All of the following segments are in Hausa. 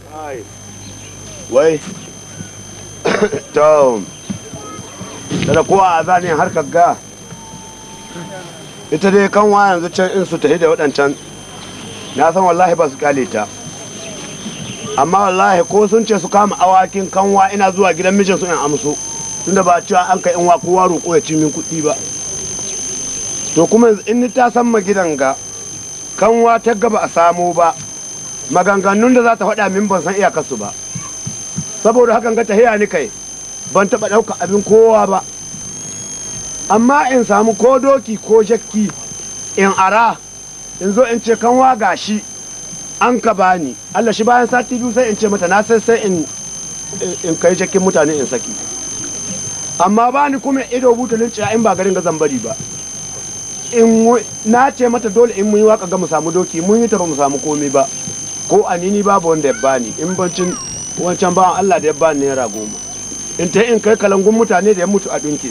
wai to da kowa a zanen harkar ga ita dai kanwa yanzu can in su tafi da waɗancan na san wallahi ba su kale ta amma wallahi ko sun ce su kama awakin kanwa ina zuwa gidan mijin su in amso tunda ba cewa an kai in wa kowa roƙo ya ci min kuɗi ba to kuma in ni ta san ma gidan ga kanwa ta gaba a samo ba maganganun da za ta faɗa min ban san iyakarsu ba saboda hakan ga tahiya ni kai ban taɓa ɗauka abin kowa ba amma in samu ko doki ko jakki in ara in zo in ce kanwa gashi an ka bani Allah shi bayan sati biyu sai in ce mata na sai sai in in kai jakkin mutane in saki amma bani kuma ido butulin ciya in ba garin ga zambari ba in na ce mata dole in mun yi waka ga mu samu doki mun yi ta ba mu samu komai ba ko anini babu wanda ya bani in bancin wancan bawan Allah da ya bani naira goma in ta in kai kalangun mutane da ya mutu a dunke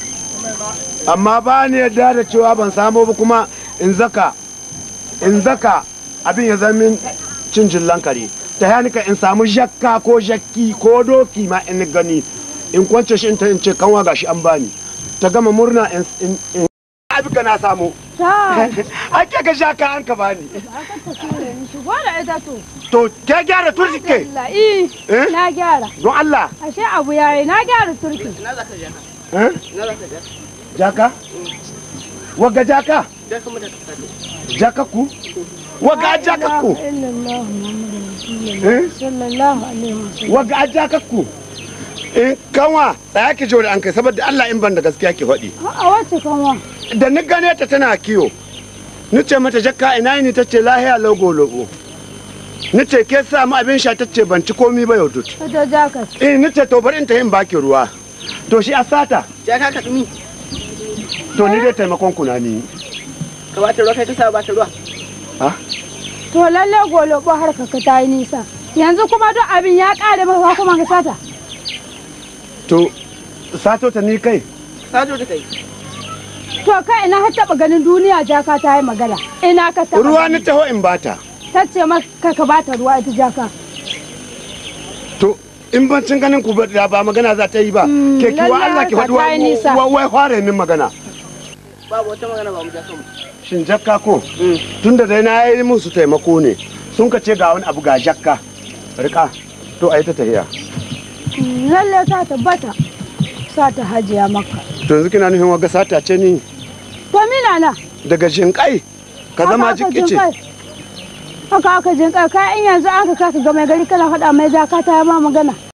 amma ba ni yadda da cewa ban samu ba kuma in zaka in zaka abin ya zama cin jillan kare ta yanika in samu jakka ko jakki ko doki ma in gani in kwance shi in ta in ce kanwa gashi an bani ta gama murna in in abin ka na samu ake ka sha ka an ka bani Shigo da ita to. to ke gyara turki ke Allah, eh, na gyara. don Allah Ashe abu yayi na gyara turki. Ina za ka je ka? eh? Ina za ka je? jaka wagga jaka Je ka mu da ka tafi. jaka ku wagga jaka ku Illallah Muhammadu Eh? Rasulullah sallallahu alaihi wasallam. wagga jaka ku in kanwa tsaya ki jore an kai saboda Allah in ban da gaskiya ki faɗi A wace kanwa? da ni gane ta tana kiyo ni ce mata jakka ina ni ta ce lahiya logo logo ni ce ke sa mu abin sha ta ce ban ci komi ba yau dut Ita jakat. eh ni ce to bari in ta yin baki ruwa to shi a sata Je ka ka dumi. to ni dai taimakon kuna ni Ka ba ta ruwa kai ka sa ba ta ruwa. ha To lalle golobo har ka ta yi nisa. Yanzu kuma duk abin ya kare maka kuma ka sata. to sato ta ni kai Sajo da kai. To kai ina ka taba ganin duniya jaka ta yi magana. Ina ka taba. ruwa ni taho in bata Ta ce maka ka bata ruwa ita jaka. to in bancin ganin ku ba da ba magana za ta yi ba Mm, ke kiwa lalle Allah ki haka faɗi ta yi nisa. wa wai fara min magana Babu wata magana ba mu ja kanmu. shin jakka ko tunda dai na yi musu taimako ne sun ka ce ga wani abu ga jakka rika to a yi ta tahiya Lalle ta tabbata. Sa ta hajiya maka. to yanzu kina nufin waga sata ce ni To mina na. daga jinkai ka zama Haka aka jikice jin kai. Haka aka jin kai kai in yanzu an ka kaka ga mai gari kana faɗa mai jaka ta yi ma magana.